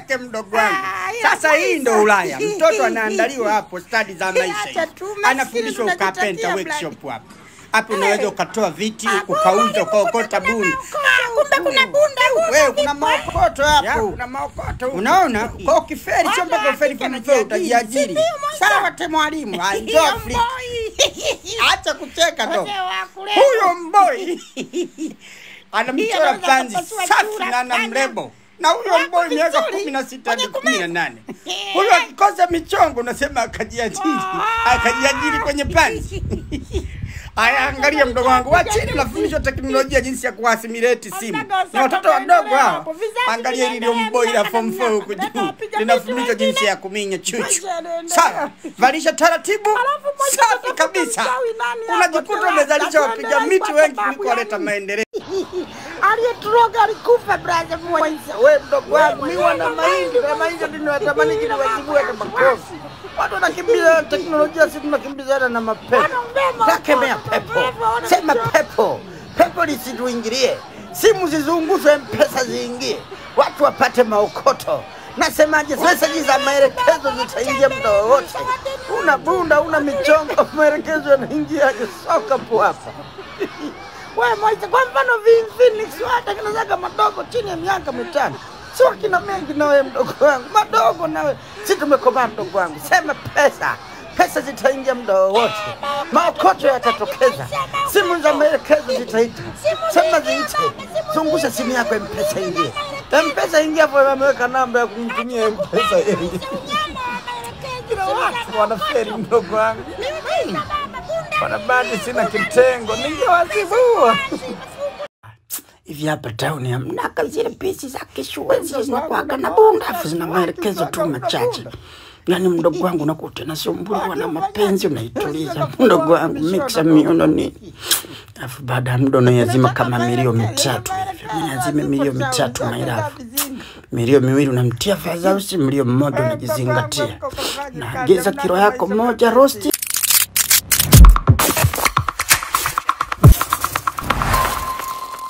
usiteseke mdogo wangu. Ah, ila Sasa hii ndo kwanza. Ulaya, mtoto anaandaliwa hapo stadi za maisha, Acha tu, maskini anafundishwa tunajitakia ukapenta blandi. workshop hapo hapo, unaweza ukatoa viti Ah, ukauza kumbe ukaokota kuna bunda. maokoto. Kumbe kuna bunda huko. Wewe kuna maokoto hapo. Ya, kuna maokoto huko. Unaona, kwa ukiferi sio mpaka Hata uferi hakika form four najiajiri. utajiajiri. Si ndio, Moisa? Sawa te mwalimu, Ah, njoo Hiyo Afrika. mboi. Acha kucheka ndo. Wazee wa kule. Huyo mboi anamchora anaweza panzi kupasua safi chura, na na pana. mrembo na huyo Wako mboi miaka vizuri. kumi na sita hadi Kwenye kumi na kumeza. nane huyo akikosa michongo unasema akajiajiri Ah. akajiajiri kwenye panzi Aya, angalia mdogo wangu wa chini unafundishwa teknolojia jinsi ya kuasimileti simu. Mdogo Ni watoto sasa wadogo tunaendelea hawa. hapo. Vizazi Angalia hili vinaendelea mboi la miaka form na 4 huku miaka. juu. Wapiga Linafundishwa vitu jinsi wengine. ya kuminya chuchu. Maisha yanaendelea. Sawa, valisha taratibu. Alafu moja Safi atafuta kabisa. mchawi nani hapo Unajikuta tena? umezalisha wapiga Ataendelea miti kwa wengi sababu kuliko waleta yani- maendeleo. Aliyeturoga alikufa brother Moisa. We mdogo wangu, mi wana mahindi na mahindi ndio natamani kile wajibue hata makofi. Watu wanakimbiza teknolojia, sisi tunakimbizana na mapepo. Wanaongea Takemea pepo, sema pepo, pepo lisituingilie, simu zizungushwe, mpesa ziingie, watu wapate maokoto. Nasemaje, meseji za maelekezo zitaingia muda wowote. Una bunda, una michongo, maelekezo yanaingiaje? Soka po hapa. Wewe Moisa, kwa mfano Vin Phoenix watengenezaga madogo chini ya miaka mitano, sio kina mengi na wewe mdogo wangu, madogo nawe, si tumekomaa mdogo wangu. Sema pesa, pesa zitaingia muda wowote, maokoto yatatokeza, simu za maelekezo zitaita, sema ziite, zungusha simu yako, mpesa ingie, mpesa ingia hapo, ameweka namba ya kumtumia mpesa ingie. Kila watu wanaferi mdogo wangu, wanabadi, sina kitengo, ningewazibua hivi hapa tauni hamnaga zile pisi za kishua zile zinakuwaga na bunda afu zina maelekezo tu machache yani mdogo wangu nakuta nasumbuliwa na mapenzi unaituliza mdogo wangu mixa miono nini afu baada ya muda unayazima kama milio mitatu hivi unazime milio mitatu mairafu milio miwili unamtia fadhausi milio mmoja unajizingatia naagiza kilo yako moja rosti